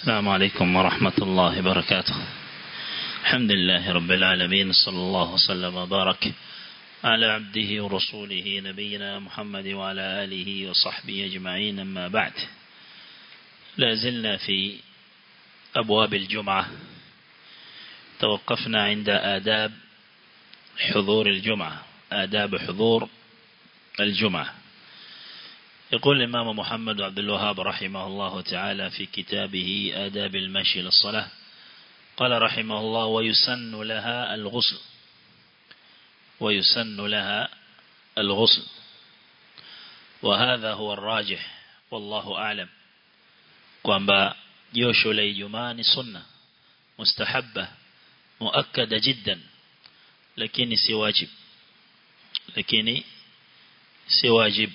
السلام عليكم ورحمة الله وبركاته الحمد لله رب العالمين صلى الله وسلم وبارك على عبده ورسوله نبينا محمد وعلى آله وصحبه أجمعين أما بعد لا زلنا في أبواب الجمعة توقفنا عند آداب حضور الجمعة آداب حضور الجمعة يقول الإمام محمد عبد الوهاب رحمه الله تعالى في كتابه آداب المشي للصلاة قال رحمه الله ويسن لها الغسل ويسن لها الغسل وهذا هو الراجح والله أعلم kwamba josho la Ijumaa ni sunna mustahabba muakkada jiddan lakini si wajib lakini si wajib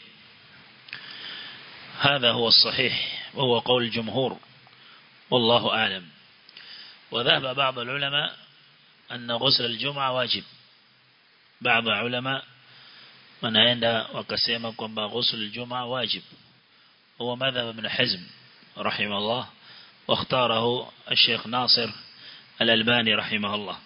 هذا هو الصحيح وهو قول الجمهور والله أعلم وذهب بعض العلماء أن غسل الجمعة واجب بعض العلماء من عند وكسيما كما غسل الجمعة واجب هو مذهب ابن حزم رحمه الله واختاره الشيخ ناصر الألباني رحمه الله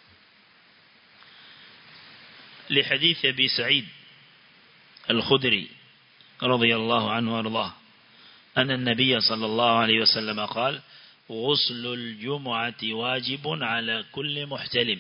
لحديث أبي سعيد الخدري رضي الله عنه وارضاه أن النبي صلى الله عليه وسلم قال غسل الجمعة واجب على كل محتلم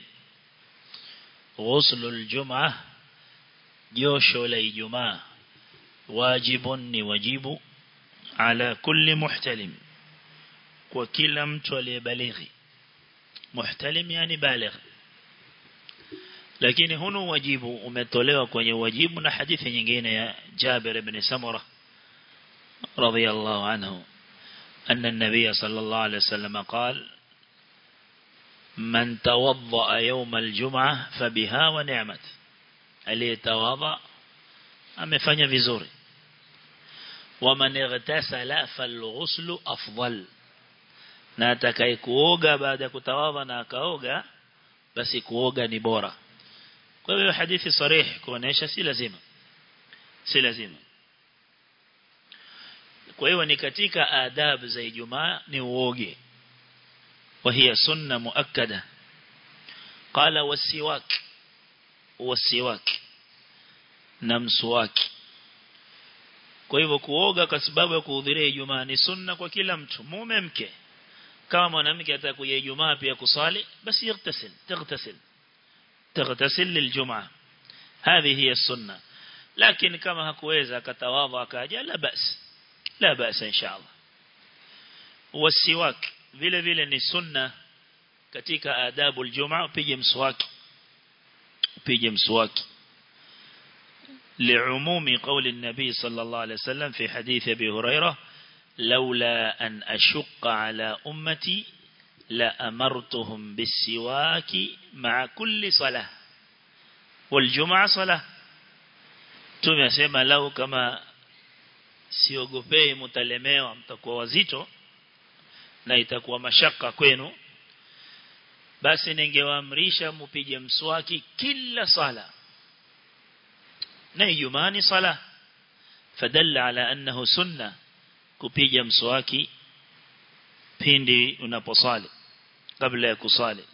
غسل الجمعة جوشو لي جمعة واجب وجيب على كل محتلم وكل متولي بليغ محتلم يعني بالغ lakini hunu wajibu umetolewa kwenye wajibu na hadithi nyingine ya Jabir ibn Samura radiyallahu anhu أن النبي صلى الله عليه وسلم قال من توضأ يوم الجمعة فبها ونعمت aliyetawadha amefanya vizuri waman igtasala falghuslu afdal na atakaye kuoga baada ya kutawadha na akaoga basi kuoga ni bora kwa hiyo hadithi sarih kuonesha si lazima si lazima kwa hiyo ni katika adabu za Ijumaa ni uoge وهي سنة مؤكدة قال والسواك والسواك نمسواك kwa hivyo kuoga kwa sababu ya kuhudhuria Ijumaa ni sunna kwa kila mtu mume mke kama mwanamke atakuja Ijumaa pia kusali basi yagtasil tagtasil تغتسل للجمعة هذه هي السنة لكن كما هكويزا كتواضع كاجا لا بأس لا بأس إن شاء الله والسواك vile vile ni sunna katika adabu aljumaa upige mswaki upige mswaki لعموم قول النبي صلى الله عليه وسلم في حديث أبي هريرة لولا أن أشق على أمتي لأمرتهم بالسواك مع كل صلاة والجمعة صلاة tumesema lau kama siogopei mtalemewa mtakuwa wazito na itakuwa mashaka kwenu basi ningewaamrisha mpige mswaki kila sala na Ijumaa ni sala fadalla ala annahu sunna kupiga mswaki pindi unaposali kabla ya kusali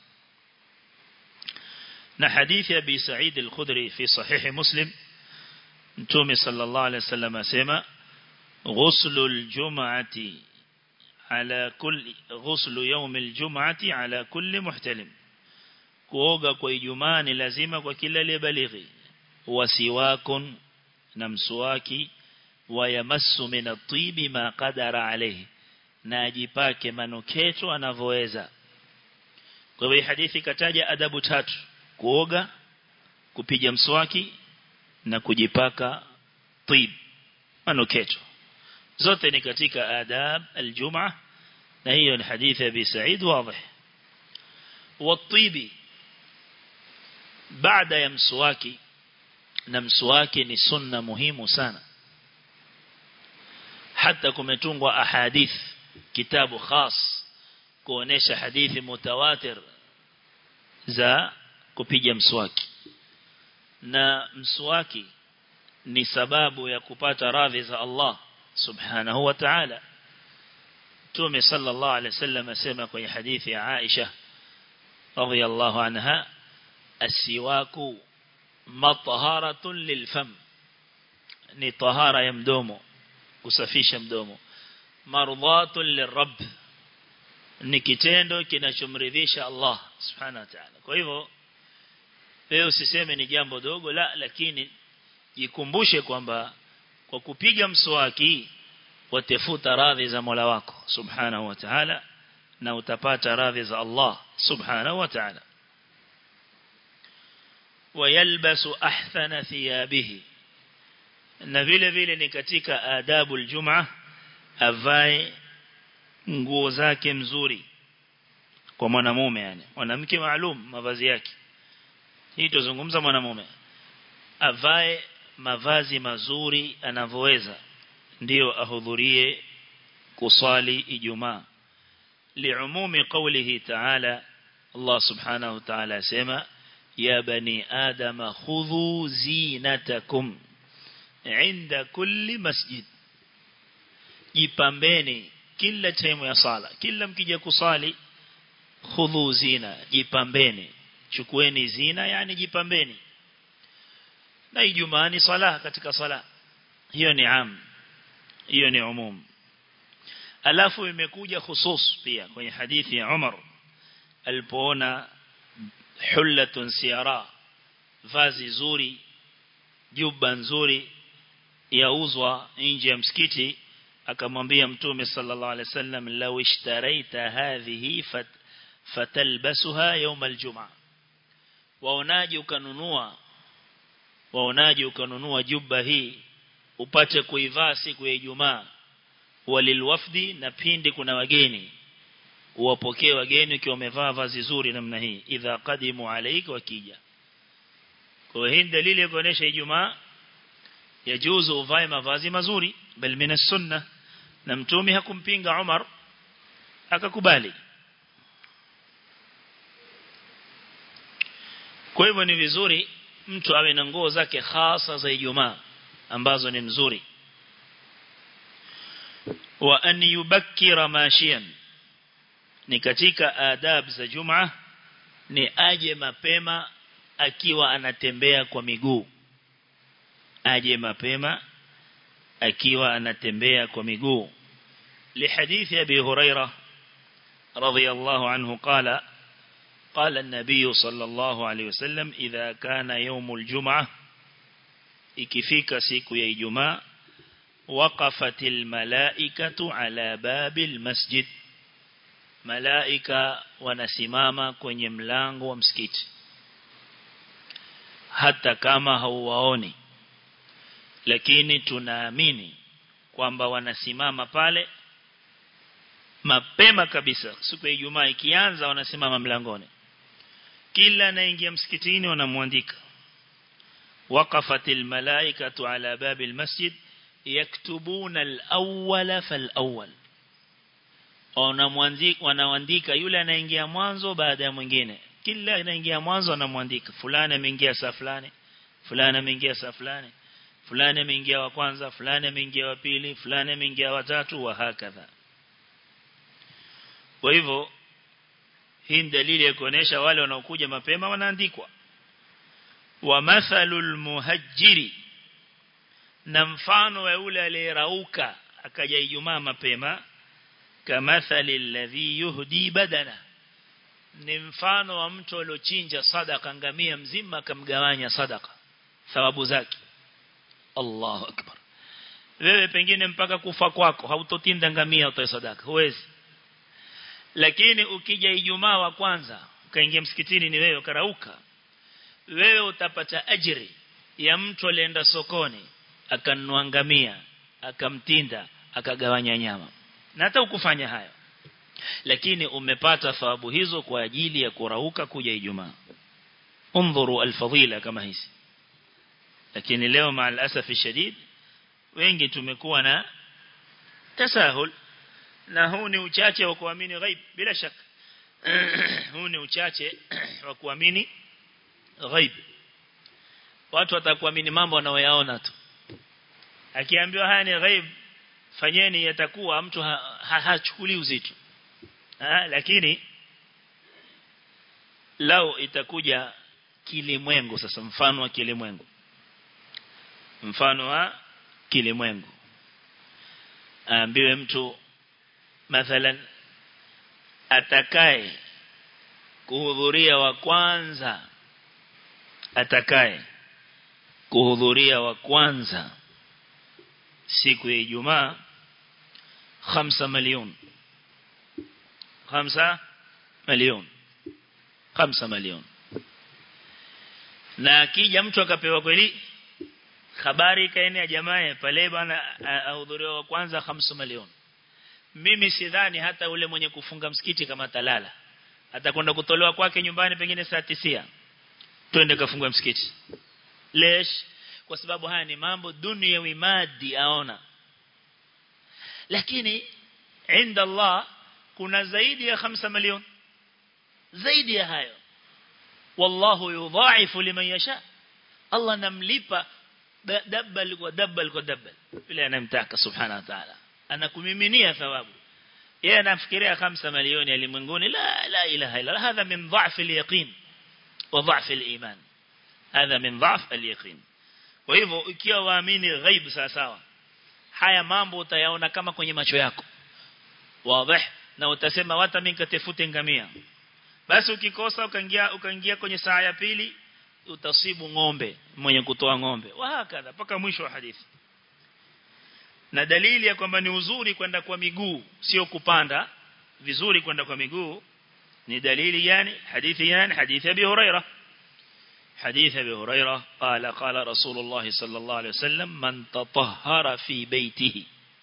na hadithi ya Abi Sa'id al-Khudri fi sahih Muslim Mtume sallallahu alayhi wasallam asema ghuslu al-jum'ati ala kulli ghuslu yawm al-jum'ati ala kulli muhtalim kuoga kwa Ijumaa ni lazima kwa kila aliyebalighi wasiwakun na mswaki wayamassu min at-tibi ma qadara alayhi na ajipake manuketo anavyoweza kwa hivyo hadithi kataja adabu tatu kuoga kupiga mswaki na kujipaka tib manuketo zote ni katika adab aljumaa na hiyo ni hadithi ya Abi Sa'id wazi والطيب baada ya mswaki na mswaki ni sunna muhimu sana hata kumetungwa ahadith kitabu khas kuonesha hadithi mutawatir za kupiga mswaki na mswaki ni sababu ya kupata radhi za Allah subhanahu wa ta'ala Mtume sallallahu alaihi wasallam asema kwenye hadithi ya Aisha radhiyallahu anha asiwaku mathaharatun lilfam ni tahara ya mdomo kusafisha mdomo mardhatun lirabb ni kitendo kinachomridhisha Allah subhanahu wa ta'ala kwa hivyo wewe usiseme ni jambo dogo la lakini jikumbushe kwamba kwa kupiga mswaki watafuta radhi za Mola wako subhanahu wa ta'ala na utapata radhi za Allah subhanahu wa ta'ala ويلبس أحسن ثيابه na vile vile ni katika adabu aljum'a avae nguo zake mzuri kwa mwanamume yani mwanamke maalum mavazi yake hii tuzungumza mwanamume avae mavazi mazuri anavyoweza ndio ahudhurie kusali ijumaa liumumi qawlihi ta'ala Allah subhanahu wa ta'ala asema ya bani adama khudhu zinatakum inda kulli masjid jipambeni kila time ya sala kila mkija kusali khudhu zina jipambeni chukueni zina yani jipambeni na ijumaa ni sala katika sala hiyo ni am hiyo ni umum alafu imekuja khusus pia kwenye hadithi ya Umar alipoona hullatun siyara vazi zuri juba nzuri yauzwa nje ya msikiti akamwambia mtume sallallahu alaihi wasallam law ishtaraita hadhihi fat, fatalbasuha yawm aljumaa waonaje ukanunua waonaje ukanunua juba hii upate kuivaa siku ya Ijumaa walilwafdi na pindi kuna wageni uwapokee wageni ukiwa umevaa vazi zuri namna hii idha qadimu alayka wakija kwa hii dalili ya kuonesha Ijumaa yajuzu uvae mavazi mazuri bal min sunna na mtume hakumpinga Umar akakubali kwa hivyo ni vizuri mtu awe na nguo zake hasa za Ijumaa ambazo ni mzuri wa an yubakkira mashiyan ni katika adab za Jumaa ni aje mapema akiwa anatembea kwa miguu aje mapema akiwa anatembea kwa miguu لحديث أبي هريرة رضي الله عنه قال قال النبي صلى الله عليه وسلم إذا كان يوم الجمعة ikifika siku ya Ijumaa waqafatil malaikatu ala babil masjid malaika wanasimama kwenye mlango wa msikiti hata kama hauwaoni lakini tunaamini kwamba wanasimama pale mapema kabisa siku ya Ijumaa ikianza wanasimama mlangoni kila anaingia msikitini wanamwandika وقفت الملائكة على باب المسجد يكتبون الأول فالأول wanaandika yule anaingia mwanzo baada ya mwingine kila anaingia mwanzo anamwandika fulani ameingia saa fulani fulani ameingia saa fulani fulani ameingia wa kwanza fulani ameingia wa pili fulani ameingia wa tatu wa hakadha kwa hivyo hii ni dalili ya kuonesha wale wanaokuja mapema wanaandikwa wa mathalul muhajjiri na mfano wa yule aliyerauka akaja Ijumaa mapema kamathali alladhi yuhdi badana ni mfano wa mtu aliochinja sadaka ngamia mzima akamgawanya sadaka thawabu zake Allahu akbar wewe pengine mpaka kufa kwako hautotinda ngamia utoe sadaka huwezi lakini ukija Ijumaa wa kwanza ukaingia msikitini ni wewe ukarauka wewe utapata ajiri ya mtu alienda sokoni akanunua ngamia akamtinda akagawanya nyama na hata ukufanya hayo lakini umepata thawabu hizo kwa ajili ya kurauka kuja Ijumaa undhuru alfadhila kama hizi lakini leo maal asafi shadid wengi tumekuwa na tasahul na huu ni uchache wa kuamini ghaib bila shaka huu ni uchache wa kuamini ghaib watu watakuamini mambo wanayoyaona tu akiambiwa haya ni ghaib fanyeni yatakuwa mtu hachukuli ha, ha, uzito ha, lakini lao itakuja kilimwengu sasa mfano wa kilimwengu mfano wa kilimwengu aambiwe mtu mathalan atakaye kuhudhuria wa kwanza atakaye kuhudhuria wa kwanza siku ya Ijumaa 5 milioni 5 milioni 5 milioni na akija mtu akapewa kweli habari ikaenea jamaa pale bwana ahudhuria wa kwanza 5 milioni mimi sidhani hata ule mwenye kufunga msikiti kama talala atakwenda kutolewa kwake nyumbani pengine saa 9 twende kafunga msikiti lesh kwa sababu haya ni mambo dunia wimadi aona lakini inda Allah kuna zaidi ya 5 milioni zaidi ya hayo wallahu yudhaifu liman yasha Allah namlipa dabbal kwa dabbal kwa dabbal vile anamtaka subhanahu wa ta'ala anakumiminia thawabu yeye anafikiria 5 milioni alimwinguni la la ilaha illa hadha min dha'f al-yaqin wa dha'f al-iman hadha min dha'f al-yaqin kwa hivyo ikiwa waamini ghaib sawa sawa haya mambo utayaona kama kwenye macho yako wazi na utasema wata mimi katefute ngamia basi ukikosa ukaingia ukaingia kwenye saa ya pili utasibu ng'ombe mwenye kutoa ng'ombe wahakadha paka mwisho wa hadithi na dalili ya kwamba ni uzuri kwenda kwa miguu sio kupanda vizuri kwenda kwa miguu ni dalili gani hadithi gani hadithi Abi Huraira حديث أبي هريرة قال قال رسول الله صلى الله عليه وسلم من تطهر في بيته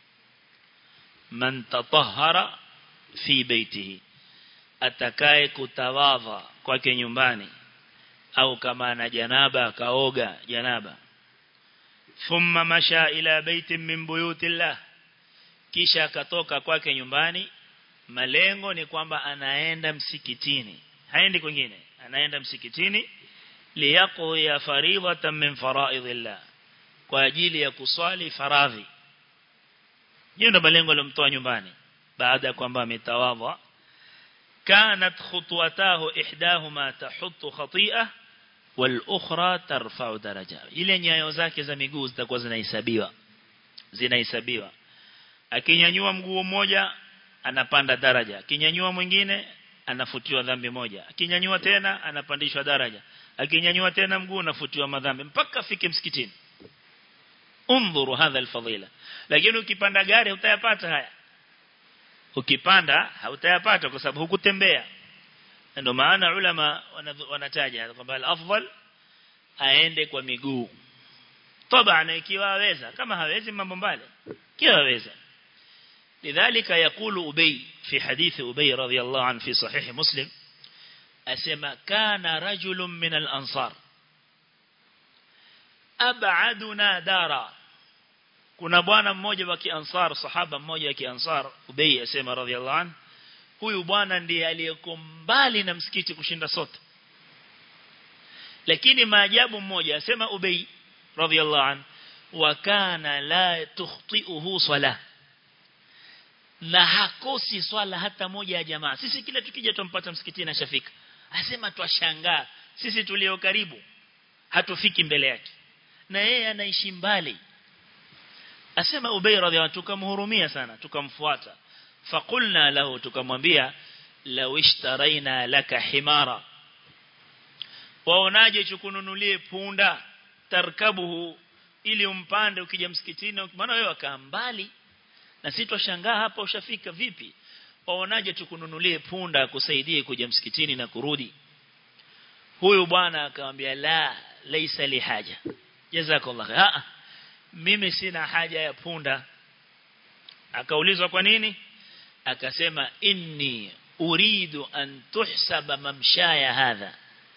من تطهر في بيته atakaye kutawadha kwake nyumbani au kama ana janaba kaoga janaba thumma masha ila baitin min buyutillah kisha akatoka kwake nyumbani malengo ni kwamba anaenda msikitini haendi kwingine anaenda msikitini liyaqdi faridatan min faraidillah kwa ajili ya kuswali faradhi hiyo ndio malengo aliyomtoa nyumbani baada ya kwamba ametawadha كانت خطوتاه إحداهما تحط خطيئة والأخرى ترفع درجة ile nyayo zake za miguu zitakuwa zinahesabiwa zinahesabiwa akinyanyua mguu mmoja anapanda daraja akinyanyua mwingine anafutiwa dhambi moja akinyanyua tena anapandishwa daraja akinyanyua tena mguu anafutiwa madhambi mpaka afike msikitini undhuru hadha alfadila lakini ukipanda gari utayapata haya ukipanda hautayapata kwa sababu hukutembea ndio maana ulama wanataja kwamba al-afdal aende kwa miguu طبعا ikiwa haweza kama hawezi mambo mbali ikiwa haweza لذلك يقول أبي في حديث أبي رضي الله عنه في صحيح مسلم أسمى كان رجل من الأنصار أبعدنا دارا kuna bwana mmoja wa kiansar sahaba mmoja wa kiansar Ubay asema radhiallahu an huyu bwana ndiye aliyeko mbali na msikiti kushinda sote lakini maajabu mmoja asema Ubay radhiallahu an wa kana la tukhti'uhu salah na hakosi swala hata moja ya jamaa sisi kila tukija tumpata msikitini ashafika asema twashangaa sisi tulio karibu hatufiki mbele yake na yeye anaishi mbali asema Ubay radhiallahu tukamhurumia sana tukamfuata faqulna lahu tukamwambia law ishtaraina laka himara waonaje chukununulie punda tarkabuhu ili umpande ukija msikitini maana wewe wakaa mbali na sisi twashangaa hapa ushafika vipi waonaje tukununulie punda akusaidie kuja msikitini na kurudi huyu bwana akamwambia la laisa li haja jazakallahu khair mimi sina haja ya punda akaulizwa kwa nini akasema inni uridu an tuhsaba mamshaya hadha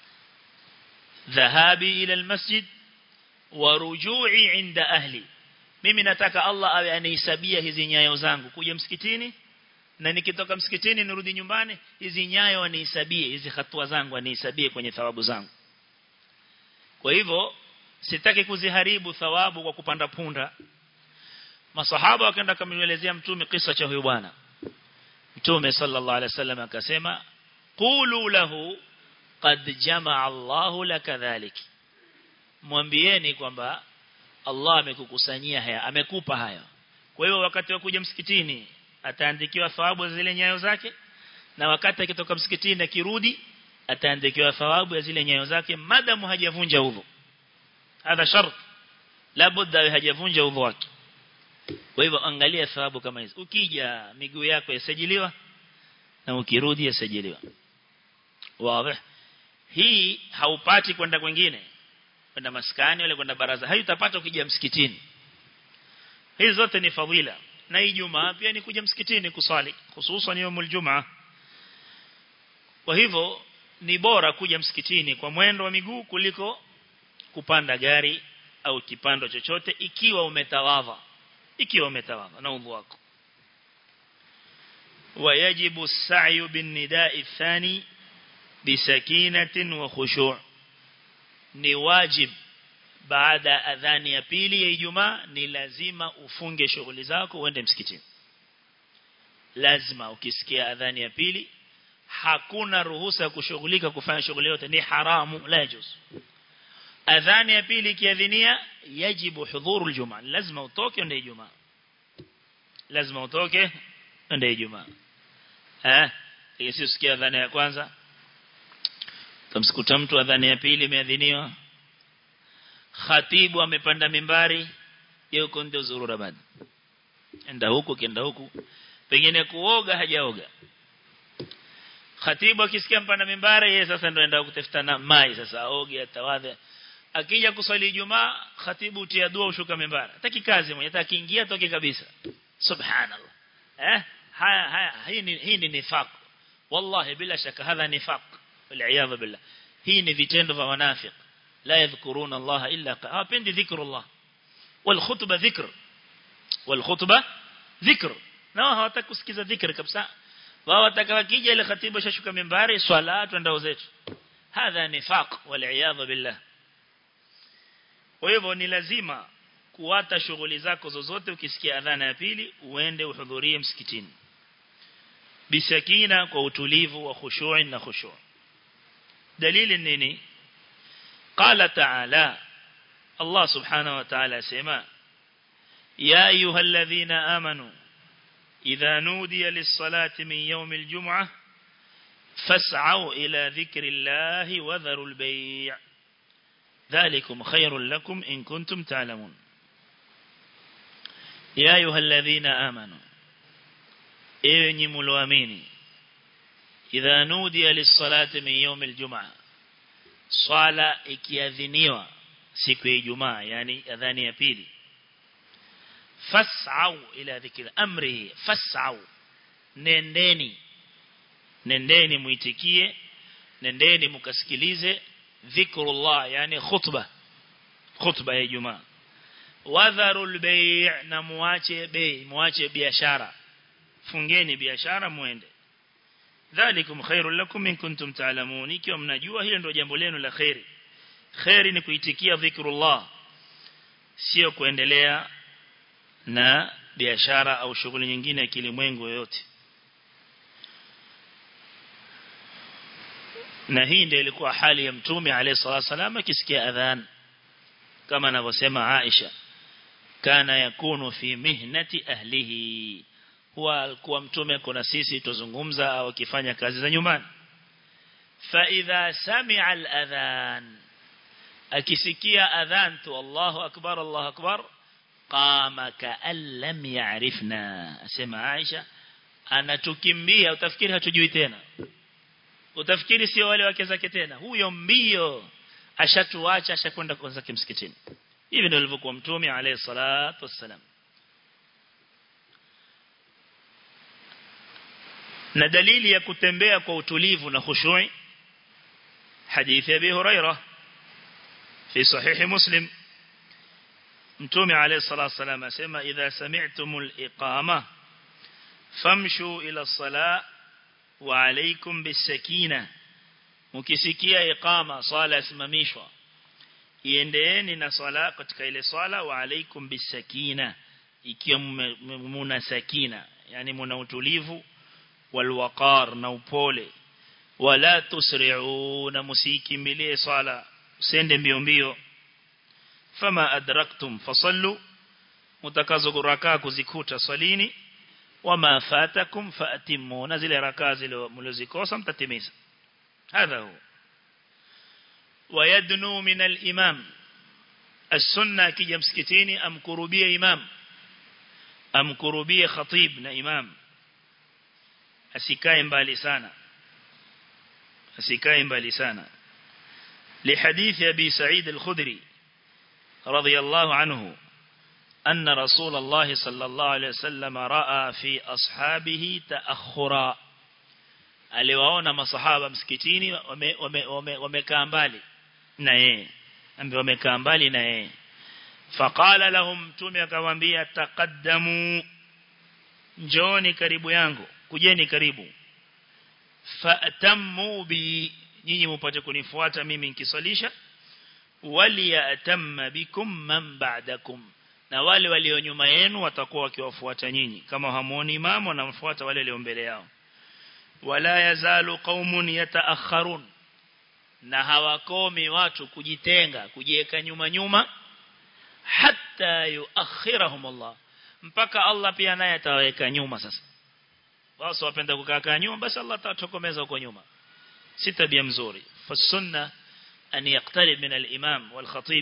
dhahabi ila almasjid wa ruju'i inda ahli mimi nataka Allah awe anihesabia hizi nyayo zangu kuja msikitini na nikitoka msikitini nirudi nyumbani hizi nyayo anihesabie hizi hatua zangu anihesabie kwenye thawabu zangu kwa hivyo sitaki kuziharibu thawabu kwa kupanda punda masahaba wakaenda kumwelezea mtume kisa cha huyu bwana mtume sallallahu alaihi wasallam akasema qulu lahu qad jamaa Allahu lakadhalik mwambieni kwamba Allah amekukusanyia haya amekupa haya kwa hiyo wakati wa kuja msikitini ataandikiwa thawabu zile nyayo zake na wakati akitoka msikitini akirudi ataandikiwa thawabu ya zile nyayo zake madamu hajavunja udhu hadha shart labda hajavunja udhu wake kwa hivyo angalia thawabu kama hizo ukija miguu yako yasajiliwa na ukirudi yasajiliwa wazi hii haupati kwenda kwingine kwenda maskani wala kwenda baraza haitapata ukija msikitini hizi zote ni fadhila na Ijumaa pia ni kuja msikitini kusali hususan yomul jumaa kwa hivyo ni bora kuja msikitini kwa mwendo wa miguu kuliko kupanda gari au kipando chochote ikiwa umetawadha ikiwa umetawadha na udhu wako ويجب السعي بالنداء الثاني بسكينة وخشوع ni wajib baada adhani ya pili ya Ijumaa ni lazima ufunge shughuli zako uende msikitini lazima ukisikia adhani ya pili hakuna ruhusa ya kushughulika kufanya shughuli yote ni haramu la yajuz adhani ya pili kiadhinia yajibu hudhuru aljumaa lazima utoke uende Ijumaa lazima utoke uende Ijumaa eh ikisikia adhani ya kwanza Kamsikuta mtu adhani ya pili imeadhiniwa. Khatibu amepanda mimbari, yuko ndio zurura bado. Enda huku kienda huku. Pengine kuoga hajaoga. Khatibu akisikia mpanda mimbari yeye sasa ndio enda kutafuta na mai sasa aoge atawadhe. Akija kuswali Ijumaa, khatibu utia dua ushuka mimbari. Hataki kazi mwenye, hata akiingia toke kabisa. Subhanallah. Eh? Haya haya hii ni hii ni nifaq. Wallahi bila shaka hadha nifaq. والعياذ بالله hii ni vitendo vya wanafiki la yadhkuruna Allah illa hawapendi dhikrullah wal khutba dhikr wal khutba dhikr na hawataka kusikiza dhikr kabisa wao watakawakija ile khatibu shashuka mimbari swala twendao zetu hadha nifaq wal iyadha billah kwa hivyo ni lazima kuwata shughuli zako zozote ukisikia adhana ya pili uende uhudhurie msikitini bisakina kwa utulivu wa khushu' na khushu' دليل نيني قال تعالى الله سبحانه وتعالى سما يا أيها الذين آمنوا إذا نودي للصلاة من يوم الجمعة فاسعوا إلى ذكر الله وذروا البيع ذلكم خير لكم إن كنتم تعلمون يا أيها الذين آمنوا إيني ملواميني idha nudiya lis-salati min yawm al-jum'a swala ikiadhiniwa siku ya Ijumaa yani adhani ya pili fas'au ila dhikri amri fas'au nendeni nendeni muitikie nendeni mukasikilize dhikrullah yani khutba khutba ya Ijumaa wadharul bay' na muache bei muache biashara fungeni biashara muende dhalikum khairul lakum in kuntum ta'lamun ikiwa mnajua hilo ndio jambo lenu la khairi khairi ni kuitikia dhikrullah sio kuendelea na biashara au shughuli nyingine ya kilimwengu yoyote na hii ndio ilikuwa hali ya mtume alayhi salatu wasallam akisikia adhan kama anavyosema Aisha kana yakunu fi mihnati ahlihi huwa alikuwa mtume kuna sisi tuzungumza au akifanya kazi za nyumbani fa idha sami'a al-adhan akisikia adhan tu Allahu akbar Allahu akbar qama ka'an lam ya'rifna asema Aisha anatukimbia utafikiri hatujui tena utafikiri sio wale wake zake tena huyo mbio ashatuacha ashakwenda kwanza kimsikitini hivi ndio alivyokuwa mtume alayhi salatu wassalam na dalili ya kutembea kwa utulivu na khushui hadithi ya Abi Huraira fi sahihi Muslim Mtume alayhi salatu wasallam asema idha sami'tumul iqama famshu ila salat wa alaykum bisakina mkisikia iqama sala simamishwa iendeeni na sala katika ile sala wa alaykum bisakina ikiwa muna sakina yani muna utulivu walwaqar na upole wala tusri'u na musikimbilie swala usende mbio mbio fama adraktum fasallu mutakazo rakaa kuzikuta swalini wama fatakum faatimu na zile rakaa zile mlizikosa mtatimiza hadha huwa ويدنو من الإمام السنة كي يمسكتيني أم كربية إمام أم كربية خطيب نا إمام أسكاين بالسانا أسكاين بالسانا لحديث أبي سعيد الخدري رضي الله عنه أن رسول الله صلى الله عليه وسلم رأى في أصحابه تأخرا aliwaona masahaba msikitini wamekaa wame, wame, wame mbali na yeye ambao wamekaa mbali na yeye faqala lahum mtume akamwambia taqaddamu njooni karibu yangu kujeni karibu fa'tammu bi nyinyi mpate kunifuata mimi nikisalisha waliyatamma bikum man ba'dakum na wale walio nyuma yenu watakuwa wakiwafuata nyinyi kama hamuoni imamu wanamfuata wale walio mbele yao wala yazalu qaumun yataakharun na hawakomi watu kujitenga kujiweka nyuma nyuma hatta yuakhirahum Allah mpaka Allah pia naye ataweka nyuma sasa wao wapenda kukaa nyuma basi Allah atatokomeza huko nyuma si tabia mzuri fasunna an yaqtarib min al-imam wal khatib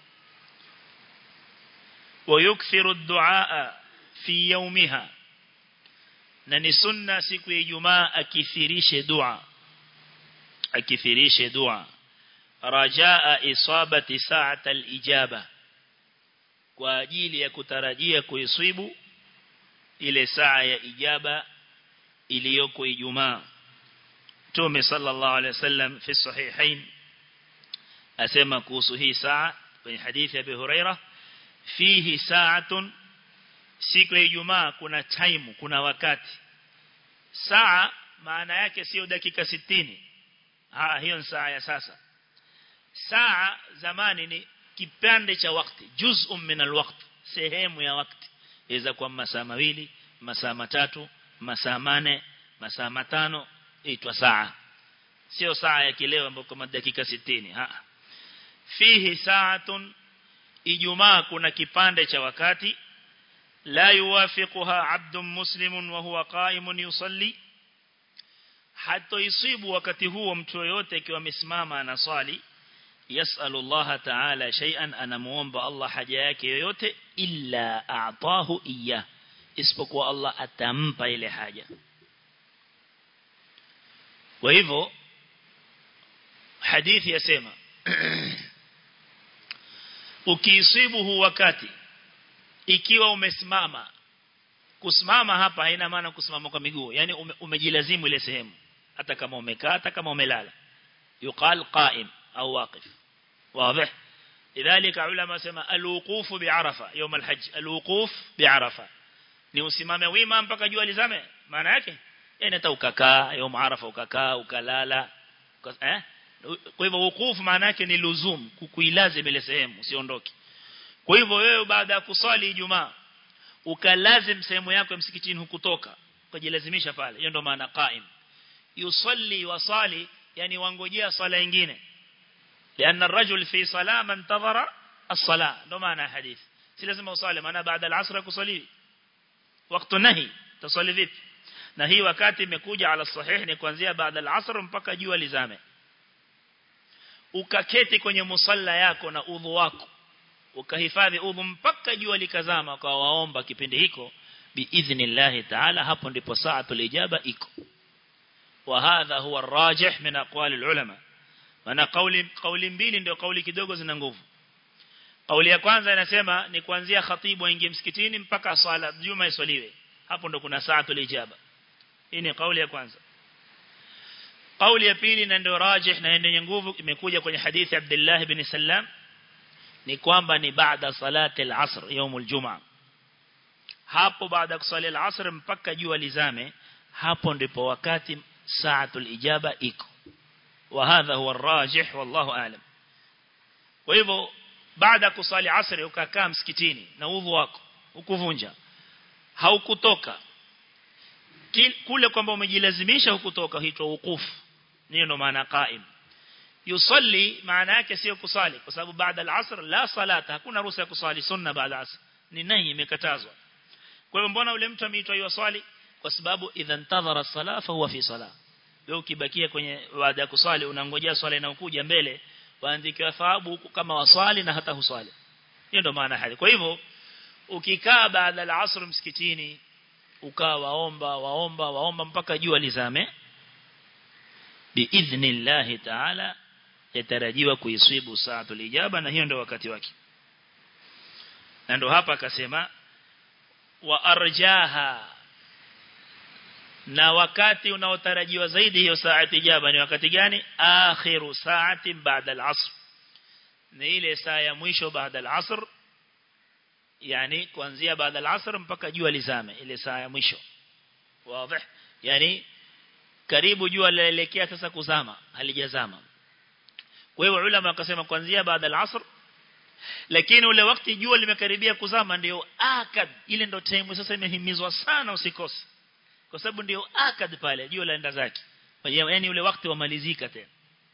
ويكثر الدعاء في يومها na ni sunna siku ya Ijumaa akithirishe dua akithirishe dua rajaa isabati sa'at al-ijaba kwa ajili ya kutarajia kuisibu ile saa ya ijaba iliyoko Ijumaa Mtume sallallahu alaihi wasallam fi sahihain asema kuhusu hii saa kwenye hadithi ya Abu Huraira fihi sa'atun siku ya Ijumaa kuna time kuna wakati saa maana yake sio dakika 60 ah hiyo ni saa ya sasa saa zamani ni kipande cha wakati juz'un min alwaqt sehemu ya wakati iweza kuwa masaa mawili masaa matatu masaa mane masaa matano itwa saa sio saa ya kileo ambayo kama dakika 60 ha fihi saatun ijumaa kuna kipande cha wakati لا يوافقها عبد مسلم وهو قائم يصلي حتى يصيب wakati huo mtu yote akiwa amesimama anaswali yasalu Allah ta'ala shay'an anamuomba Allah haja yake yoyote illa a'tahu iya isipokuwa Allah atampa ile haja kwa hivyo hadithi yasema ukiisibu huu wakati ikiwa umesimama kusimama hapa haina maana kusimama kwa miguu yani ume, umejilazimu ile sehemu hata kama umekaa hata kama umelala yuqal qa'im au waqif wazi lidhalika ulama sema alwuquf bi'arafa يوم الحج alwuquf bi'arafa ni usimame wima mpaka jua lizame maana yake yani hata ukakaa يوم arafa ukakaa ukalala eh kwa hivyo wuquf maana yake ni luzum kukuilazim ile sehemu usiondoke kwa hivyo wewe baada ya kusali Ijumaa ukalazim sehemu yako ya msikitini hukutoka ukajilazimisha pale hiyo ndo maana qaim yusalli wasali yani wangojea sala nyingine لأن الرجل في صلاة من انتظر الصلاة ndo maana hadith si lazima usali maana baada al-asr kusali wakati nahi tusali vipi na hii wakati imekuja ala sahih ni kuanzia baada al-asr mpaka jua lizame ukaketi kwenye musalla yako na udhu wako ukahifadhi udhu mpaka jua likazama kwa waomba kipindi hiko biidhnillah ta'ala hapo ndipo saatul ijaba iko wa hadha huwa arrajih min aqwali ulama maana kauli kauli mbili ndio kauli kidogo zina nguvu kauli ya kwanza inasema ni kuanzia khatibu aingie msikitini mpaka swala juma iswaliwe hapo ndo kuna saatul ijaba hii ni kauli ya kwanza kauli ya pili na ndio rajih na yenye nguvu imekuja kwenye hadithi Abdullah ibn Sallam ni kwamba ni baada salati al-asr يوم الجمعه hapo baada ya kusali al-asr mpaka jua lizame hapo ndipo wakati saatul ijaba iko wa hadha huwa ar-rajih wallahu aalam kwa hivyo baada kusali asr ukakaa msikitini na udhu wako hukuvunja haukutoka kule kwamba umejilazimisha hukutoka huitwa wukufu hiyo ndo maana qaim yusalli maana yake sio kusali kwa sababu baada al-asr la salata hakuna ruhusa ya kusali sunna baada al-asr ni nahi imekatazwa kwa hiyo mbona ule mtu ameitwa yusali kwa sababu idha ntadhara sala fa huwa fi sala wewe ukibakia kwenye baada ya kusali unangojea swala inayokuja mbele waandikiwa thawabu huku kama waswali na hata huswali hiyo ndo maana hali kwa hivyo ukikaa baada ya asr msikitini ukaa waomba waomba waomba mpaka jua lizame biidhnillah ta'ala yatarajiwa kuiswibu saatul ijaba na hiyo ndio wakati wake na ndo hapa akasema wa arjaha na wakati unaotarajiwa zaidi hiyo saati ijaba ni wakati gani akhiru saati baada al-asr ni ile saa ya mwisho baada al-asr yani kuanzia baada al-asr mpaka jua lizame ile saa ya mwisho wazi yani karibu jua laelekea sasa kuzama halijazama kwa hiyo ulama wakasema kuanzia baada al-asr lakini ule wakati jua limekaribia kuzama ndio akad ile ndio time sasa imehimizwa sana usikose kwa sababu ndio akad pale jua laenda zake yani ule wakati wamalizika tena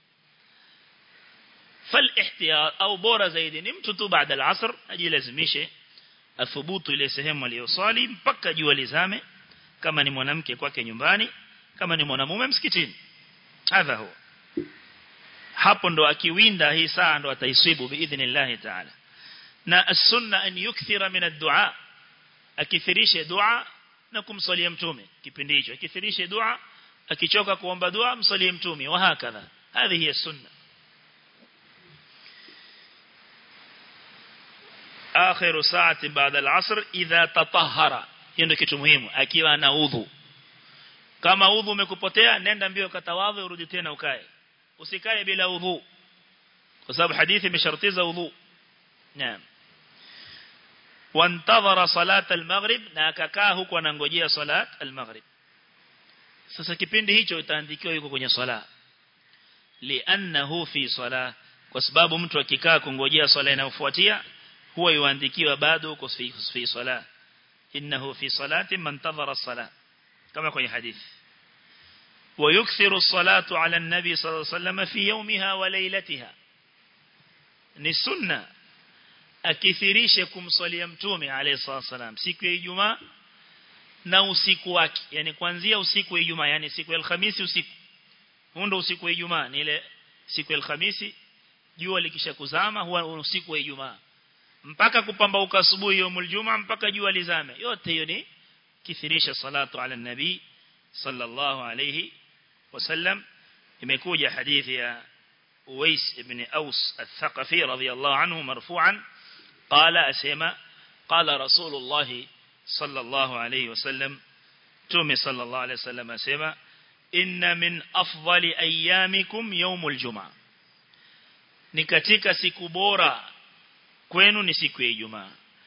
fal ihtiyar au bora zaidi ni mtu tu baada al-asr ajilazimishe athubutu ile sehemu aliyosali mpaka jua lizame kama ni mwanamke kwake nyumbani kama ni mwanamume msikitini hadha huwa hapo ndo akiwinda hii saa ndo ataisibu biidhnillah ta'ala na as-sunna an yukthira min ad-du'a akithirishe dua na kumsalia mtume kipindi hicho akithirishe dua akichoka kuomba dua msalie mtume wa hakadha hadi hiya sunna akhiru saati baada al-asr idha tatahhara hiyo ndio kitu muhimu akiwa na udhu kama udhu umekupotea nenda mbio katawadhi urudi tena ukae usikae bila udhu kwa sababu hadithi imeshartiza udhu naam wantadhara salat al-maghrib na akakaa huko anangojea salat al-maghrib sasa kipindi hicho itaandikiwa yuko kwenye sala li'annahu fi sala kwa sababu mtu akikaa kungojea sala inayofuatia huwa yuandikiwa bado uko fi fi sala innahu fi salati man tadhara as-salat kama kwenye hadithi ويكثر الصلاة على النبي صلى الله عليه وسلم في يومها وليلتها ni sunna akithirishe kumswalia mtume alayhi salam siku ya Ijumaa na usiku wake yani kuanzia usiku wa Ijumaa yani siku ya Alhamisi usiku huo usiku wa Ijumaa ni ile siku ya Alhamisi jua likisha kuzama huwa usiku wa Ijumaa mpaka kupambauka asubuhi ya Ijumaa mpaka jua lizame yote hiyo ni kithirisha salatu ala nabii sallallahu alayhi wasallam imekuja hadithi ya Uwais ibn Aus al-Thaqafi radiyallahu anhu marfu'an qala asema qala Rasulullah sallallahu alayhi wasallam Tume sallallahu alayhi wasallam asema inna min afdali ayyamikum yawmul jumaa ni katika siku bora kwenu ni siku ya Ijumaa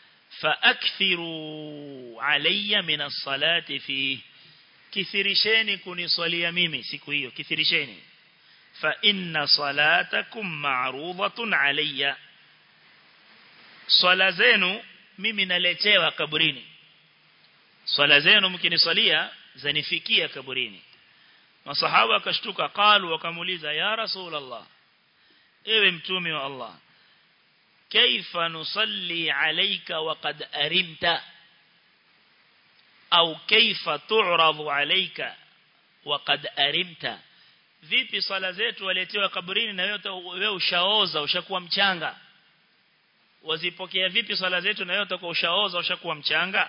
فأكثروا علي من الصلاة فيه كثيرشيني كنصلي ميمي siku hiyo كثيرشيني فإن صلاتكم معروضة علي swala zenu mimi naletewa kaburini swala zenu mkiniswalia zanifikia kaburini masahaba wakashtuka qalu wakamuuliza ya rasulullah ewe mtume wa Allah كيف نصلي عليك وقد أرمت أو كيف تعرض عليك وقد أرمت vipi swala zetu waletewa kaburini na wewe ushaoza ushakuwa mchanga wazipokea vipi swala zetu na wewe utakuwa ushaoza ushakuwa mchanga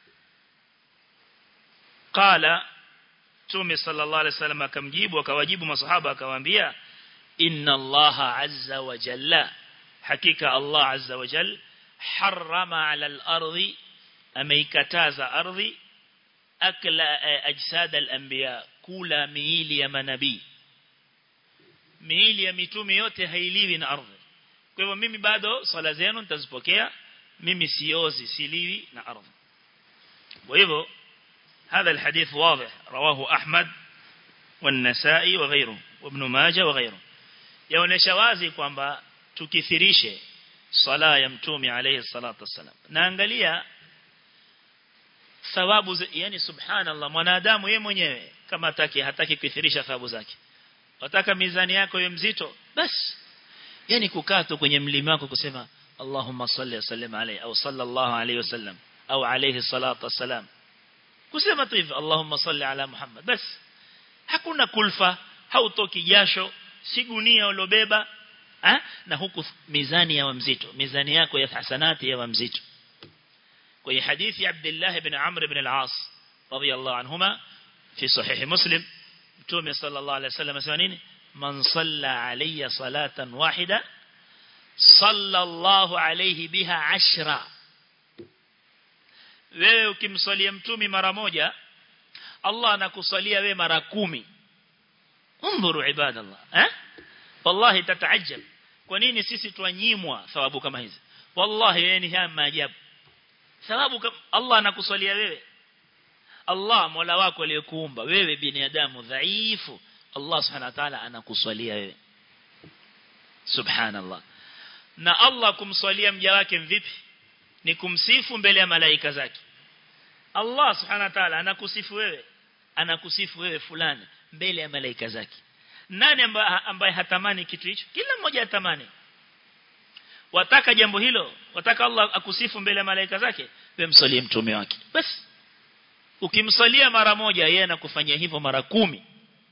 qala Mtume sallallahu alaihi wasallam akamjibu akawajibu masahaba akawaambia inna allaha azza wa jalla hakika Allah azza wa jal harrama ala al-ardi ameikataza ardhi akla ajsad al-anbiya kula miili ya manabii miili ya mitume yote hailiwi na ardhi kwa hivyo mimi bado swala zenu nitazipokea mimi siozi siliwi na ardhi kwa hivyo هذا الحديث واضح رواه أحمد والنسائي وغيره وابن ماجه وغيره yaonesha wazi kwamba tukithirishe sala ya mtume alayhi salatu wasalam naangalia thawabu yani subhanallah mwanadamu yeye mwenyewe kama hataki hataki kuithirisha thawabu zake wataka mizani yako iwe mzito basi yani kukaa tu kwenye mlima wako kusema Allahumma salli wa sallim alayhi au sallallahu alayhi wasallam au alayhi salatu wassalam kusema tu hivyo Allahumma salli ala Muhammad basi hakuna kulfa hautoki jasho si gunia ulobeba ha? na huku mizani ya mzito mizani yako ya hasanati ya mzito kwenye hadithi Abdullah ibn Amr ibn al-As radiyallahu anhuma fi sahih Muslim Mtume sallallahu alayhi wasallam asema nini man salla alayya salatan wahida sallallahu alayhi biha ashra wewe ukimswalia mtumi mara moja Allah anakusalia wewe mara kumi انظروا عباد الله ها والله تتعجب kwa nini sisi twanyimwa thawabu kama hizi wallahi yani haya maajabu thawabu Allah anakusalia wewe Allah Mola wako aliyekuumba wewe binadamu dhaifu Allah subhanahu wa ta'ala anakusalia wewe subhanallah na Allah kumswalia mja wake vipi ni kumsifu mbele ya malaika zake Allah subhanahu wa ta'ala anakusifu wewe anakusifu wewe fulani mbele ya malaika zake nani ambaye hatamani kitu hicho kila mmoja hatamani wataka jambo hilo wataka Allah akusifu mbele ya malaika zake wewe msalie mtume wake basi ukimsalia mara moja yeye anakufanyia hivyo mara kumi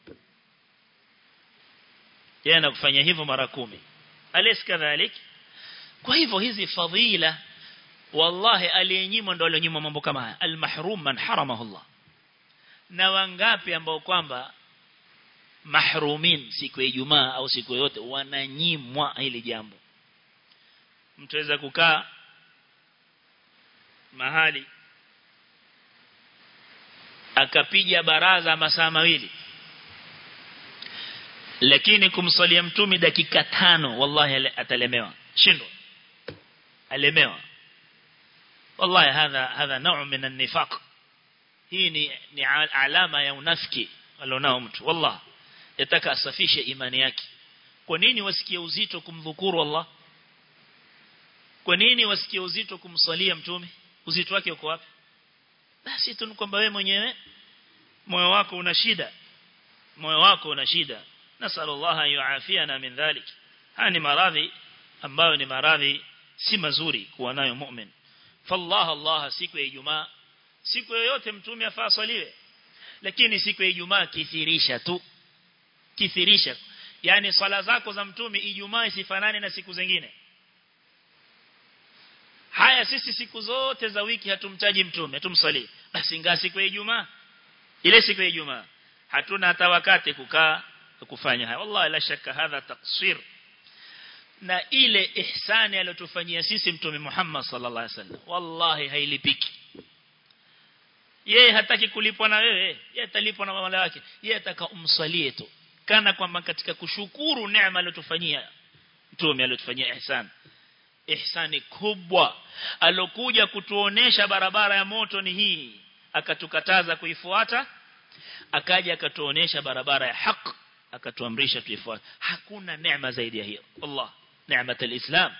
yeye anakufanyia hivyo mara kumi alis kadhalik kwa hivyo hizi fadhila wallahi aliyenyimwa ndo aliyenyimwa mambo kama haya almahrum man haramahu Allah na wangapi ambao kwamba mahrumin siku ya Ijumaa au siku yote wananyimwa hili jambo mtaweza kukaa mahali akapiga baraza masaa mawili lakini kumsalia mtumi dakika tano wallahi atalemewa shindwa alemewa wallahi hadha hadha nau min an-nifaq hii ni, ni alama ya unafiki alionao mtu wallah yataka asafishe imani yake kwa nini wasikie uzito kumdhukuru Allah kwa nini wasikie uzito kumsalia mtume uzito wake uko wapi basi tu kwamba wewe mwenyewe moyo wako una shida moyo wako una shida nasallallahu yuafiana min dhalik haya ni maradhi ambayo ni maradhi si mazuri kuwa nayo mu'min fallah Allah siku ya Ijumaa siku yoyote mtume afaa swaliwe lakini siku ya Ijumaa kithirisha tu kithirisha yani swala zako za mtume Ijumaa isifanane na siku zingine haya sisi siku zote za wiki hatumtaji mtume hatumsalii basi ingaa siku ya Ijumaa ile siku ya Ijumaa hatuna hata wakati kukaa kufanya haya wallahi la shaka hadha taqsir na ile ihsani aliyotufanyia sisi mtume Muhammad sallallahu alaihi wasallam wallahi hailipiki yeye hataki kulipwa na wewe yeye atalipwa na mama wake yeye ataka umsalie tu kana kwamba katika kushukuru neema aliyotufanyia mtume aliyotufanyia ihsan ihsani kubwa alokuja kutuonesha barabara ya moto ni hii akatukataza kuifuata akaja akatuonesha barabara ya haki akatuamrisha tuifuate hakuna neema zaidi ya hiyo Allah neema alislam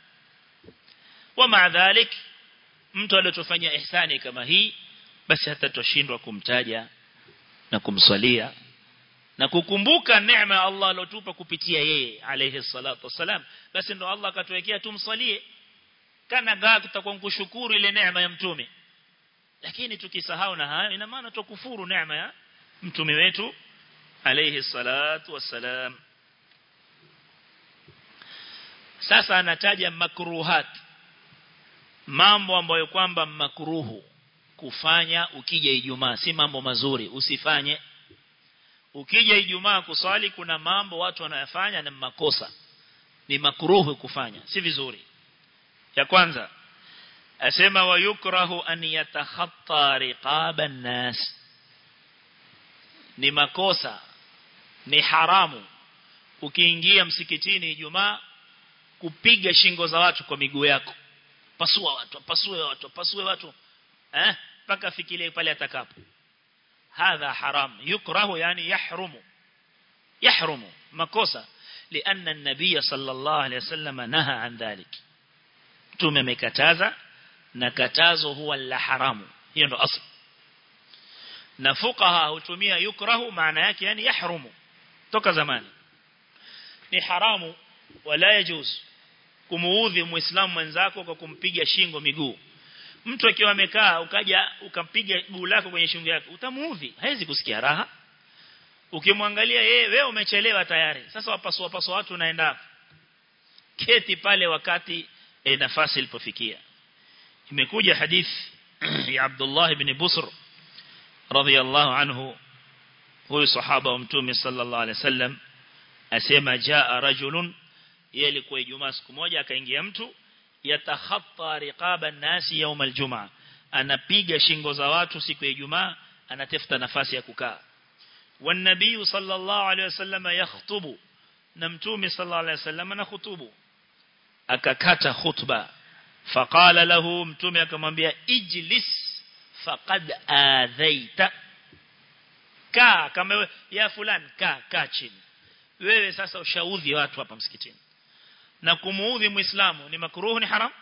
ومع ذلك mtu aliyotufanyia ihsani kama hii basi hata tushindwa kumtaja na kumswalia na kukumbuka neema ya Allah aliyotupa kupitia yeye alayhi salatu wasalam basi ndo Allah akatuwekea tumsalie kana gaa tutakuwa kushukuru ile neema ya mtume lakini tukisahau na hayo ina maana tukufuru neema ya mtume wetu alayhi salatu wasalam sasa anataja makruhat mambo ambayo kwamba makruhu kufanya ukija Ijumaa si mambo mazuri usifanye ukija Ijumaa kusali kuna mambo watu wanayafanya na makosa ni makruhu kufanya si vizuri ya kwanza asema wayukrahu an yatakhatta riqaba nas ni makosa ni haramu ukiingia msikitini Ijumaa kupiga shingo za watu kwa miguu yako pasua watu pasue watu pasue watu eh mpaka fikirie pale atakapo hadha haram yukrahu yani yahrumu yahrumu makosa لأن النبي صلى الله عليه وسلم نهى عن ذلك tume amekataza na katazo huwa la haramu hiyo ndo asli na fuqaha hutumia yukrahu maana yake yani yahrumu toka zamani ni haramu wala yajuz kumuudhi muislamu mwenzako kwa kumpiga shingo miguu mtu akiwa amekaa ukaja ukampiga guu lako kwenye shingo yake utamuudhi haizi kusikia raha ukimwangalia yeye wewe umechelewa tayari sasa wapasua pasua watu unaenda keti pale wakati e, nafasi ilipofikia imekuja hadith ya Abdullah ibn Busr radhiyallahu anhu huyu sahaba wa mtume sallallahu alaihi wasallam asema jaa rajulun yeye alikuwa Ijumaa siku moja akaingia mtu yatakhatta riqaba nasi يوم الجمعه anapiga shingo za watu siku ya Ijumaa anatafuta nafasi ya kukaa والنبي صلى الله عليه وسلم يخطب na mtume sallallahu alaihi wasallam anakhutubu akakata khutba faqala lahu mtume akamwambia ijlis faqad adhaita kaa kama ya fulani kaa kaa chini wewe sasa ushaudhi watu hapa msikitini na kumuudhi muislamu ni makruhu ni haram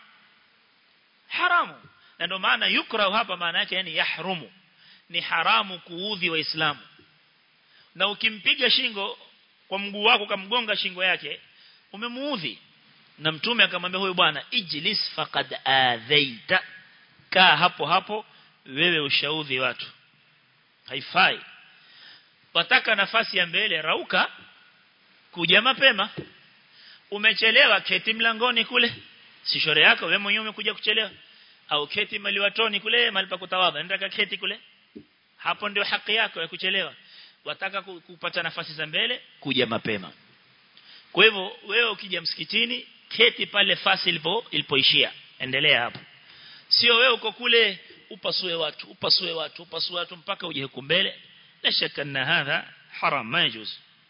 haramu na ndio maana yukrahu hapa maana yake yani yahrumu ni haramu kuudhi waislamu na ukimpiga shingo kwa mguu wako kamgonga shingo yake umemuudhi na mtume akamwambia huyu bwana ijlis faqad adhaita kaa hapo hapo wewe ushaudhi watu haifai wataka nafasi ya mbele rauka kuja mapema umechelewa keti mlangoni kule si shore yako wewe mwenyewe umekuja kuchelewa au keti maliwatoni kule mali pa kutawadha nenda keti kule hapo ndio haki yako ya kuchelewa wataka kupata nafasi za mbele kuja mapema kwa hivyo wewe ukija msikitini keti pale fasi ilipo ilipoishia endelea hapo sio wewe uko kule upasue watu upasue watu upasue watu mpaka uje huko mbele la shaka na hadha haram majuz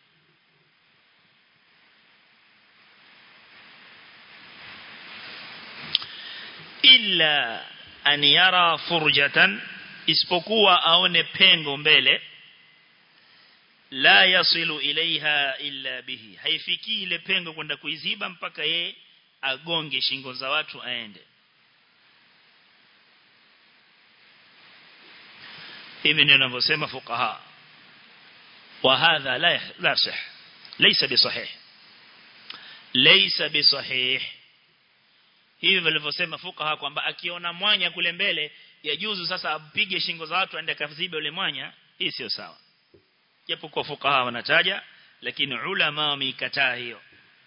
illa an yara furjatan isipokuwa aone pengo mbele la yasilu ilaiha illa bihi haifiki ile pengo kwenda kuiziba mpaka ye agonge shingo za watu aende hivi ndio ninavyosema fuqaha wa hadha la la sah laysa bisahih laysa bisahih hivi walivyosema fuqaha kwamba akiona mwanya kule mbele yajuzu sasa apige shingo za watu aende kazibe ule mwanya hii sio sawa japo kwa fuqaha wanataja lakini ulama wameikataa hiyo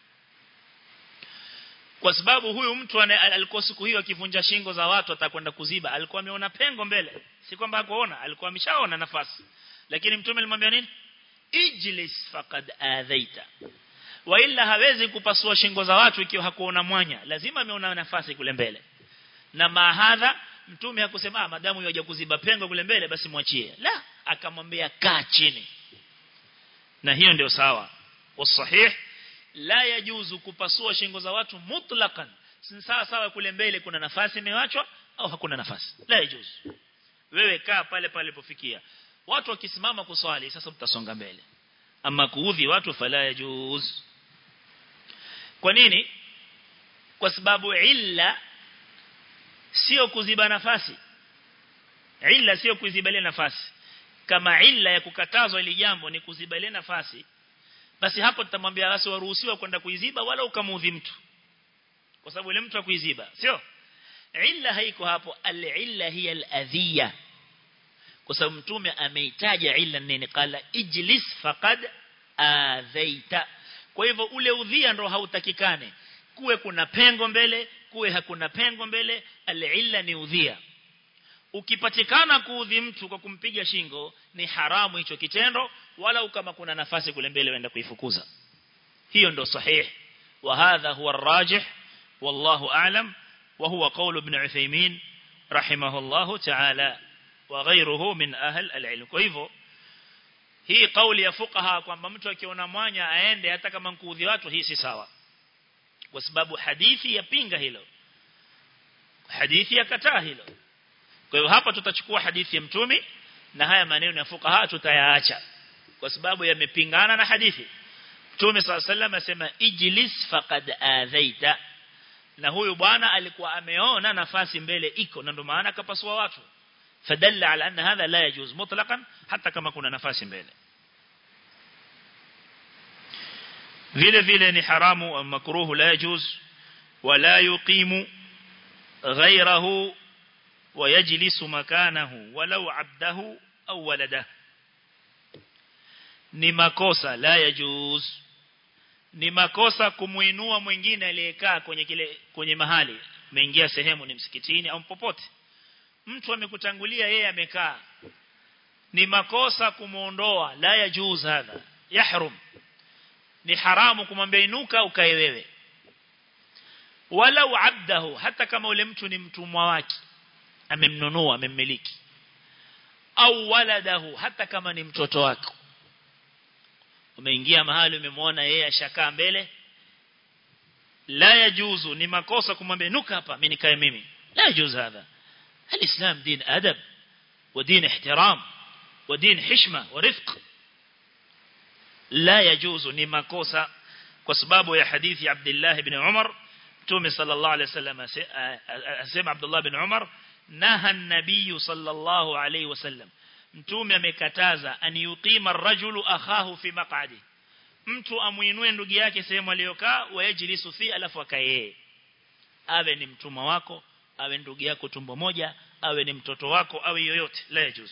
kwa sababu huyu mtu alikuwa siku hiyo akivunja shingo za watu atakwenda kuziba alikuwa ameona pengo mbele si kwamba hakuona alikuwa ameshaona nafasi lakini mtume alimwambia nini ijlis faqad adhaita wa illa hawezi kupasua shingo za watu ikiwa hakuona mwanya lazima ameona nafasi kule mbele na mahadha mtume hakusema madamu yaje kuziba pengo kule mbele basi mwachie la akamwambia kaa chini na hiyo ndio sawa wasahih la yajuzu kupasua shingo za watu mutlaqan si sawa sawa kule mbele kuna nafasi imewachwa au hakuna nafasi la yajuzu wewe kaa pale pale pofikia watu wakisimama kuswali sasa mtasonga mbele ama kuudhi watu fala yajuz kwa nini kwa sababu illa sio kuziba nafasi illa sio kuzibalia nafasi kama illa ya kukatazwa ili jambo ni kuzibalia nafasi basi hapo tutamwambia basi waruhusiwa kwenda kuiziba wala ukamuudhi mtu kwa sababu ile mtu akuiziba sio illa haiko hapo al-illa hiya al-adhiya kwa sababu mtume ameitaja illa nini qala ijlis faqad adhaita kwa hivyo ule udhia ndo hautakikane kuwe kuna pengo mbele kuwe hakuna pengo mbele al-illa ni udhia ukipatikana kuudhi mtu kwa kumpiga shingo ni haramu hicho kitendo wala kama kuna nafasi kule mbele waenda kuifukuza hiyo ndo sahih wa hadha huwa arrajih wallahu a'lam wa huwa qawl ibn Uthaymeen rahimahullahu ta'ala wa ghayruhu min ahl al-ilm kwa hivyo hii kauli ya fuqaha kwamba mtu akiona mwanya aende hata kama nkuudhi watu hii si sawa kwa sababu hadithi yapinga hilo hadithi yakataa hilo kwa hiyo hapa tutachukua hadithi ya mtume na haya maneno ya fuqaha tutayaacha kwa sababu yamepingana na hadithi Mtume صلى الله عليه asema ijlis faqad adhaita na huyu bwana alikuwa ameona nafasi mbele iko na ndio maana akapasua watu فدل على أن هذا لا يجوز مطلقا حتى كما كنا نفاس mbele vile vile ni haramu au makruhu la yajuz wala yuqimu ghayrahu ويجلس مكانه ولو عبده أو ولده ni makosa la yajuz ni makosa kumuinua mwingine aliyekaa kwenye kile kwenye mahali umeingia sehemu ni msikitini au popote mtu amekutangulia yeye amekaa ni makosa kumuondoa la yajuz hadha yahrum ni haramu kumwambia inuka ukae wewe walau abdahu hata kama ule mtu ni mtumwa wake amemnunua amemmiliki au waladahu hata kama ni mtoto wako umeingia mahali umemwona yeye ashakaa mbele la yajuzu ni makosa kumwambia nuka hapa mimi nikae mimi la yajuzu hadha الاسلام دين ادب ودين احترام ودين حشمه ورفق لا يجوز ni makosa kwa sababu ya hadithi ya Abdullah ibn Umar Mtume sallallahu alayhi wasallam asema Abdullah ibn Umar naha an-nabiy sallallahu alayhi wasallam Mtume amekataza an yuqima ar-rajulu akhahu fi maq'adi mtu amuinue ndugu yake sehemu aliyokaa wayajlisu fi alafu akae awe ni mtumwa wako awe ndugu yako tumbo moja awe ni mtoto wako awe yoyote la yajuz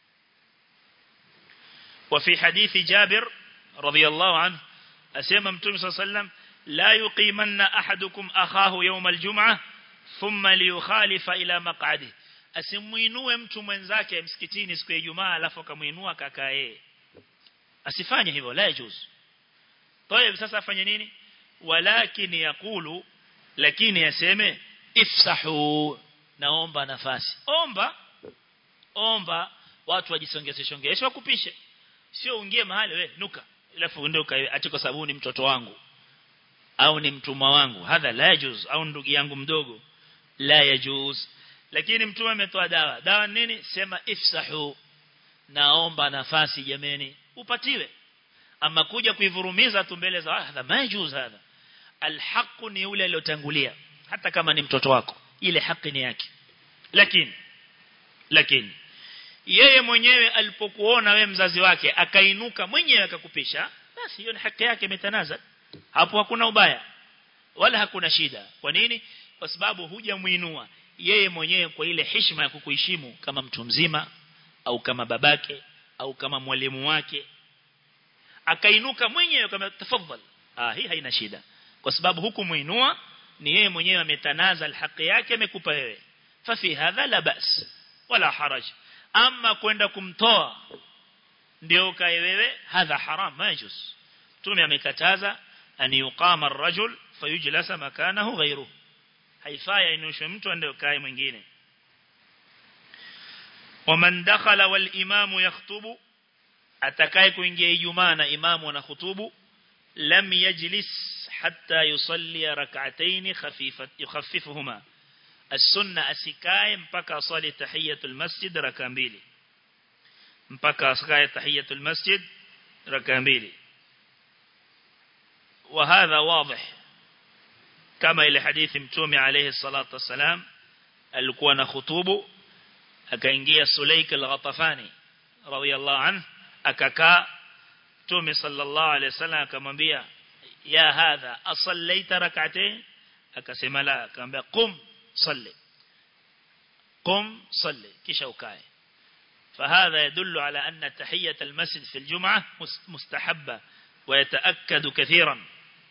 وفي حديث جابر رضي الله عنه أسيما متوم صلى الله عليه وسلم لا يقيمن أحدكم أخاه يوم الجمعة ثم ليخالف إلى مقعده asimuinue mtu mwenzake msikitini siku ya Ijumaa alafu akamuinua kakae asifanye hivyo la yajuz طيب sasa afanye nini walakin yakulu lakini yaseme ifsahu naomba nafasi omba omba watu wajisongeze shongeshe wakupishe sio ungie mahali we nuka alafu ndio ati kwa sababu ni mtoto wangu au ni mtumwa wangu hadha la yajuz au ndugu yangu mdogo la yajuz lakini mtume ametoa dawa dawa nini sema ifsahu naomba nafasi jameni upatiwe ama kuja kuivurumiza tu mbele za hadha majuz hadha alhaq ni yule aliyotangulia hata kama ni mtoto wako ile haki ni yake lakini lakini yeye mwenyewe alipokuona we mzazi wake akainuka mwenyewe akakupisha basi hiyo ni haki yake imetanaza hapo hakuna ubaya wala hakuna shida kwa nini kwa sababu hujamuinua yeye mwenyewe kwa ile heshima ya kukuheshimu kama mtu mzima au kama babake au kama mwalimu wake akainuka mwenyewe kama tafadhali ah hii haina shida kwa sababu hukumuinua ni yeye mwenyewe ametanaza alhaki yake amekupa wewe fafi hadha la bas wala haraj ama kwenda kumtoa ndio kae wewe hadha haram majus tume amekataza an yuqama ar-rajul fayujlasa makanahu ghayruhu haifai inushwe mtu ndio kae mwingine waman dakhala wal imamu yakhutubu atakaye kuingia ijumaa na imamu ana khutubu lam yajlis hatta yusalli rak'atayn khafifat yukhaffifuhuma as-sunna asikae mpaka asali tahiyatul masjid raka mbili mpaka asikae tahiyatul masjid raka mbili وهذا واضح kama ile hadithi mtume alayhi salatu wasalam alikuwa na khutubu akaingia Sulaik al-Ghatafani radiyallahu anhu akakaa mtume sallallahu alayhi wasallam akamwambia ya hadha asallaita rak'atayn akasema la akamwambia qum salli qum salli kisha ukae فهذا يدل على أن تحية المسجد في الجمعة مستحبة ويتأكد كثيرا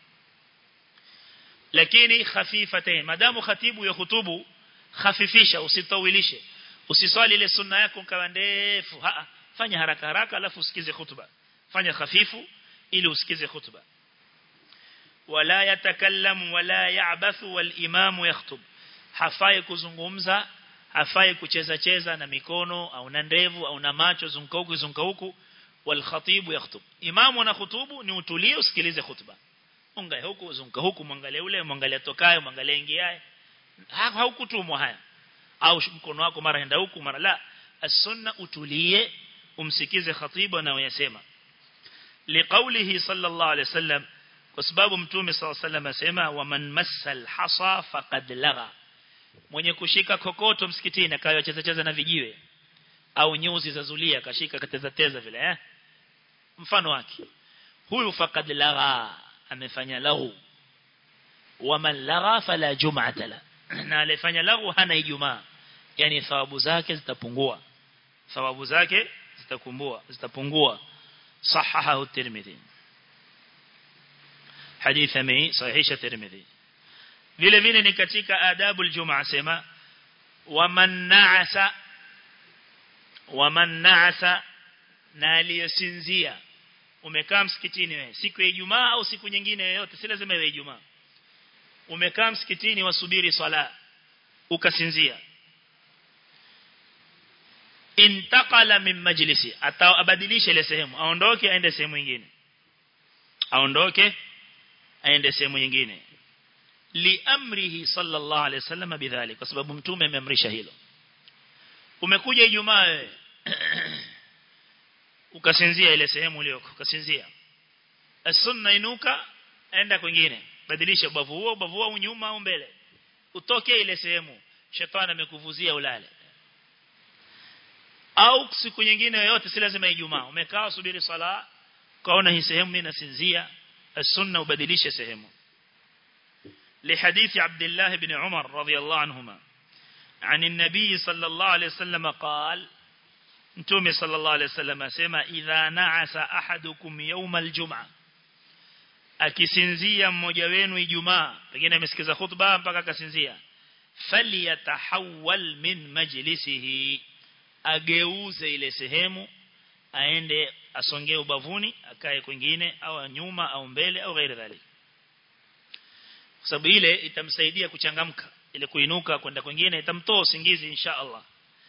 lakini khafifatain madamu khatibu ya khutubu khafifisha usitawilishe usiswali ile sunna yako kama ndefu ha fanya haraka haraka alafu usikize khutba fanya khafifu ili usikize khutba wala yatakallamu wala ya'bathu wal imamu yakhutub hafai kuzungumza hafai kucheza cheza na mikono au na ndevu au na macho zunguka huku zunguka huku wal khatibu yakhutub imamu na khutubu ni utulie usikilize khutba ungae huku zunguka huku mwangalie ule mwangalie tokaye mwangalie ingiaye haukutumwa haya au mkono wako mara enda huku mara la as-sunna utulie umsikize khatibu na uyasema liqaulihi sallallahu alayhi wasallam kwa sababu mtume sallallahu alayhi wasallam asema waman massal hasa faqad lagha mwenye kushika kokoto msikitini akawa cheza cheza na vijiwe au nyuzi za zulia kashika kateza teza vile eh mfano wake huyu faqad lagha amefanya lahu waman lagha fala jum'ata la na alifanya lahu hana ijumaa yani thawabu zake zitapungua thawabu zake zitakumbua zitapungua sahahahu at-Tirmidhi hadith ami sahihisha Tirmidhi vile vile ni katika adabu al-Jum'a sema waman na'asa waman na'asa na aliyesinzia umekaa msikitini wewe siku ya Ijumaa au siku nyingine yoyote si lazima iwe Ijumaa umekaa msikitini wasubiri swala ukasinzia intaqala min majlisi atabadilisha ile sehemu aondoke aende sehemu nyingine aondoke aende sehemu nyingine liamrihi sallallahu alayhi wasallam bidhalik kwa sababu mtume ameamrisha hilo umekuja ijumaa wewe ukasinzia ile sehemu uliyoko ukasinzia as-sunna inuka enda kwingine badilisha ubavu huo ubavu huo nyuma au mbele utoke ile sehemu shetani amekuvuzia ulale au siku nyingine yoyote si lazima ijumaa umekaa usubiri swala kaona hii sehemu mimi nasinzia as-sunna ubadilishe sehemu لحديث عبد الله بن عمر رضي الله عنهما عن النبي صلى الله عليه وسلم قال انتم صلى الله عليه وسلم اسما اذا نعس احدكم يوم الجمعه akisinzia mmoja wenu ijumaa pengine amesikiza khutba mpaka akasinzia falyatahawwal min majlisihi ageuze ile sehemu aende asongee ubavuni akae kwingine au nyuma au mbele au ghairi dhalik kwa sababu ile itamsaidia kuchangamka ile kuinuka kwenda kwingine itamtoa usingizi insha Allah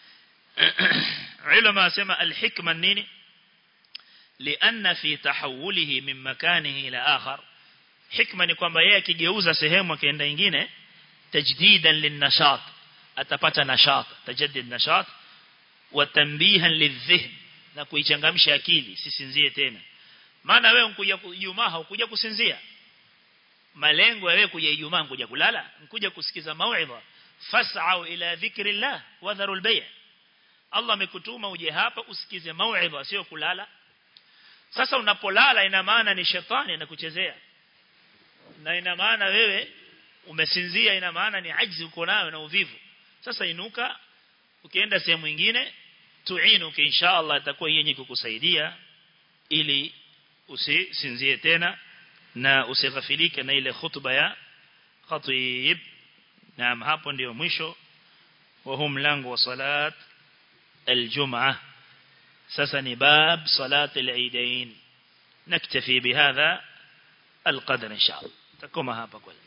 ulama asema alhikma nini لأن في تحوله من مكانه إلى آخر حكمة ni kwamba yeye akigeuza sehemu akaenda nyingine tajdidan linnashat atapata nashat tajaddid nashat wa tanbihan lidhihn na kuichangamsha akili sisinzie tena maana wewe unkuja Ijumaa hukuja kusinzia malengo ya wewe kuja Ijumaa kuja kulala kuja kusikiza mauidha fas'au ila dhikrillah wa dharul bay' Allah amekutuma uje hapa usikize mauidha sio kulala sasa unapolala ina maana ni shetani anakuchezea na ina maana wewe umesinzia ina maana ni ajzi uko nayo na uvivu sasa inuka ukienda sehemu nyingine tuinuke inshallah itakuwa yenye kukusaidia ili usisinzie tena na usighafilike na ile khutba ya khatib naam hapo ndio mwisho wa hum langu wa salat الجمعة سسني باب صلاة العيدين نكتفي بهذا القدر إن شاء الله تكما هابا